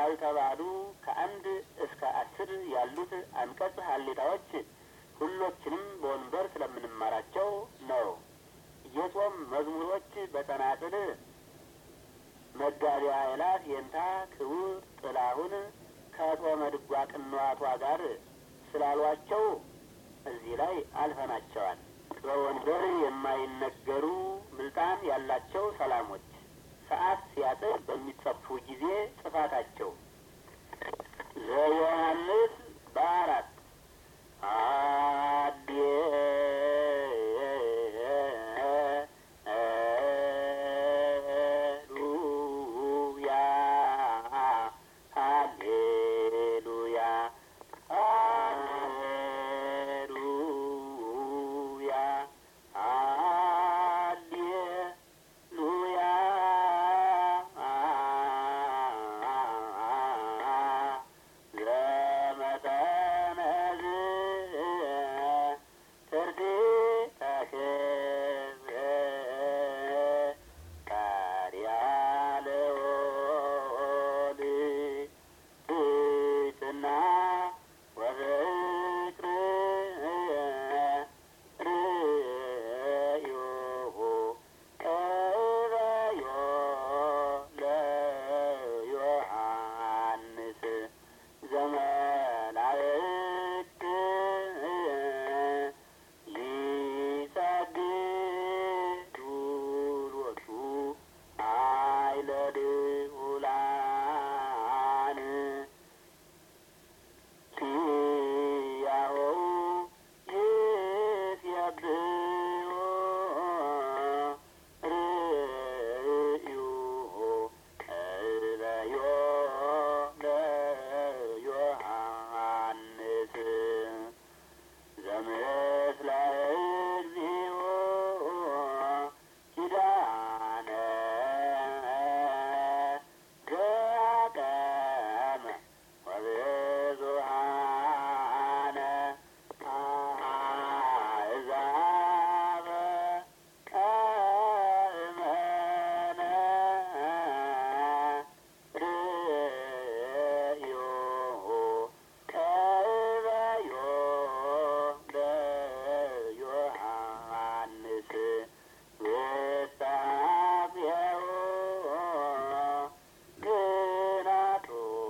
ያልተባሉ ከአንድ እስከ አስር ያሉት አንቀጽ ሀሌታዎች ሁሎችንም በወንበር ስለምንማራቸው ነው። የጾም መዝሙሮች በጸናጽል መጋቢያ አእላፍ የንታ ክቡር ጥላሁን ከጾመ ድጓ ቅንዋቷ ጋር ስላሏቸው እዚህ ላይ አልፈናቸዋል። በወንበር የማይነገሩ ምልጣን ያላቸው ሰላሞች ሰዓት ሲያጥር በሚጸፉ ጊዜ ጽፋታቸው ዘዮሐንስ በአራት አዴ ሉያ ሃሌሉያ ሃሌሉያ ሃሌሉያ ዘመጠነዝ ትርዲተ ክብር ቃርያለወል ብፅና ወፍቅር ርእዮሁ ቅበዮ ለዮሐንስ ዘመላእክት ሊሰግዱ ሎቱ ኃይለ ልዑላን ሲያሆ ይስየብሖ ርእዩሁ ቅበዮ ለዮሐንስ ዘምስለ እግዚኦ ኪዳነ ገቀመ ወብዙሃነ አሕዛበ አእመነ ርእዮሁ ቅበዮ ለዮሐንስ ውስተ አፍየሁ ግናቶ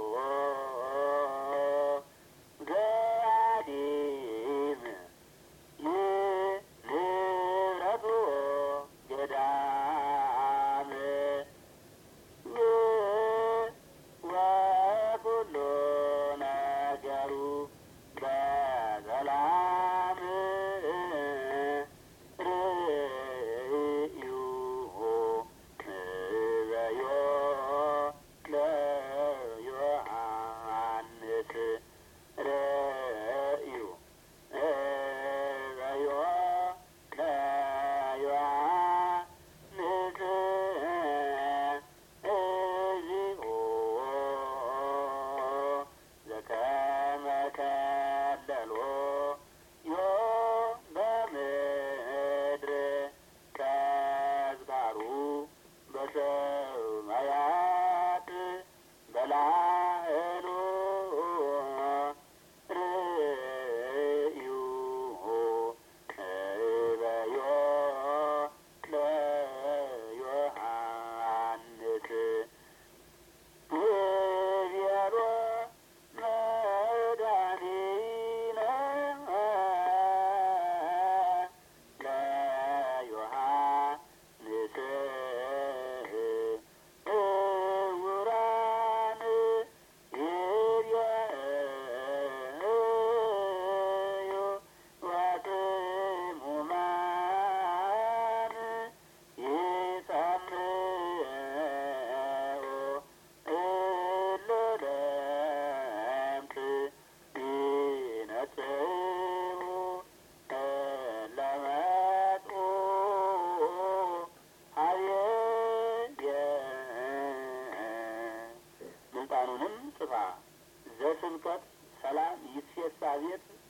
ገዲም ንብረቱ ገዳም ወኩሉ ነገሩ በሰላም ርእዩሁ ንበዮ ለዮሐንስ ርእዩ ንበዮ ለዮሐንስ እግዚኦ ዘከመ ከለሎ ዮ በምድር ከዝባሩ በሰማያት በላዕሉ ርእዩሁ ቅበዮ ለዮሐንስ ብቤሎ መድኃኒነ ለዮሐንስ እውራን ይርአዩ ወጥሙማን ይሰምዑ እለ ለምጽ ይነጽሩ እለ መጽኡ ሀቤየ ምልጣኑንም ጽፋ ዘስብከት ሰላም ይሴሳ ቤት